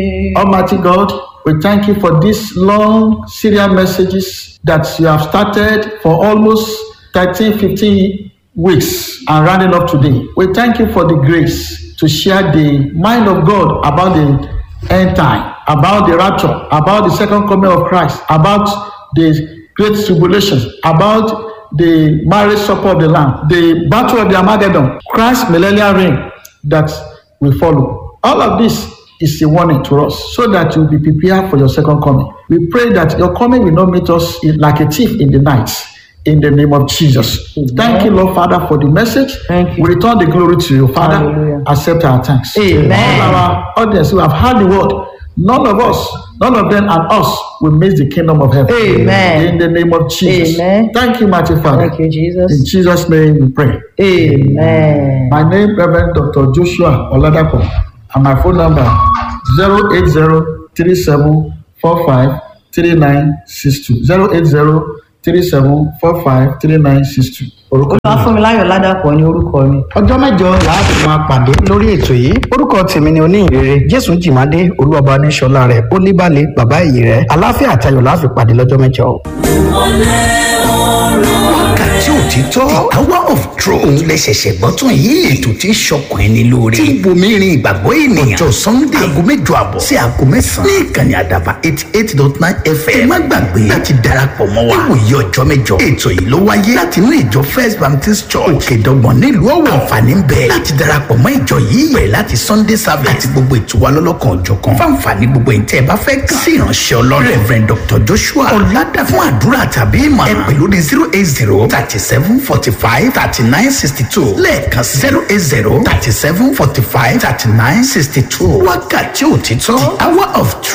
Almighty God, we thank you for these long serial messages that you have started for almost 13, 15 weeks and rounding up today. We thank you for the grace to share the mind of God about the end time, about the rapture, about the second coming of Christ, about the great tribulations, about the marriage supper of the Lamb, the battle of the Armageddon, Christ's millennial reign that we follow. All of this is a warning to us so that you'll be prepared for your second coming. We pray that your coming will not meet us in- like a thief in the night. In the name of Jesus. Thank you, Lord Father, for the message. Thank you. We return the glory to you, Father. Hallelujah. Accept our thanks. Amen. All our audience who have heard the word, none of us, none of them and us will miss the kingdom of heaven. Amen. In the name of Jesus. Amen. Thank you, mighty Father. Thank you, In Jesus. Jesus' name we pray. Amen. My name Reverend Dr. Joshua Oladapo and my phone number 08037453962 08037453962. Orúkọ mi. olúwafúnmiláyọ̀ ládàpọ̀ ní orúkọ mi. ọjọ́ mẹ́jọ láti máa pàdé lórí ètò yìí orúkọ tèmi ni oníhìnrere jésù jìmádé olúwọba oníṣọlá rẹ ó ní balẹ̀ bàbá èyí rẹ aláfíà àtayọ̀ láfi pàdé lọ́jọ́ mẹ́jọ. wákàtí òtítọ́ the hour of truth òun lè ṣẹ̀ṣẹ̀ gbọ́ tún yìí ètò tí ń ṣọkùn ẹni lóore tí ń bomi rin ìgbàgbọ́ ènìyàn ọjọ́ sunday aago mẹ́jọ àbọ̀ sí aago mẹ́sàn-án ní ìkànnì àdàbà eighty eight dot nine fm ẹ má gbàgbé láti darapọ̀ mọ́ wa níwòye ọjọ́ mẹ́jọ ètò yìí ló wáyé láti inú ìjọ first baptist church òkè dọ́gbọ̀n nílùú ọ̀wọ̀ àǹfààní ń bẹ láti darapọ̀ mọ́ ìjọ yìí bẹ̀rẹ̀ láti sunday service àti gbogbo ètò wa lọ́lọ́kan òjọ̀kan fáǹfààní gbogbo ìtẹ́ ẹ bá fẹ́ kàn sí ìránṣẹ́ ọlọ́run reverend dr joshua ọ̀làdà fún àdúrà tàbí ìmọ̀ ẹ pè lórí zero eight zero thirty seven forty five thirty nine sixty two lẹ́ẹ̀kan zero eight zero thirty seven forty five thirty nine sixty two wákàtí òtítọ́ the hour of truth.